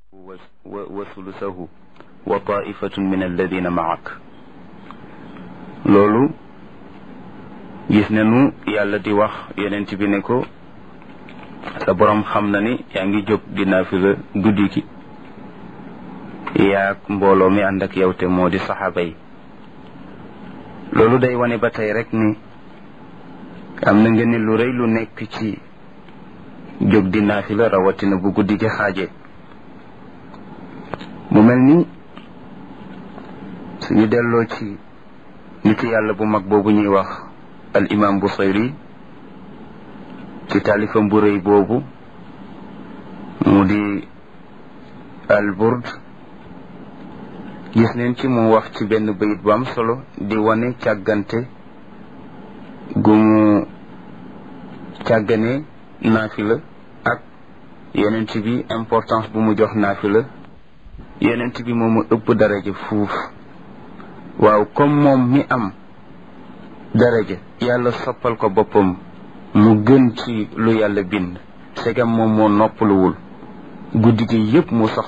wa sulusahu wa taifatun min alladina maak loolu gis nañu yàlla di wax yonent bi ne ko sa boroom xam na ni yaa ngi jóg di naafila guddi gi yaag mbooloo mi ànd ak yow te moo di saxaaba yi loolu day wane ba tey rek ni am na ngeen lu rëy lu nekk ci jóg di naafila rawatina bu guddi gi xaaje mu mel ni suñu delloo ci nit yàlla bu mag boobu ñuy wax al imam Busayri ci taalifam bu rëy boobu mu di al burd gis neen ci mu wax ci benn bayit bu am solo di wane càggante gu mu càggane naafila ak yonent bi importance bu mu jox naafila yonent bi moomu ëpp daraja fuuf waaw comme moom mi am daraja yàlla soppal ko boppam mu gën ci lu yàlla bind segam moom moo noppaluwul guddi gi yépp mu sax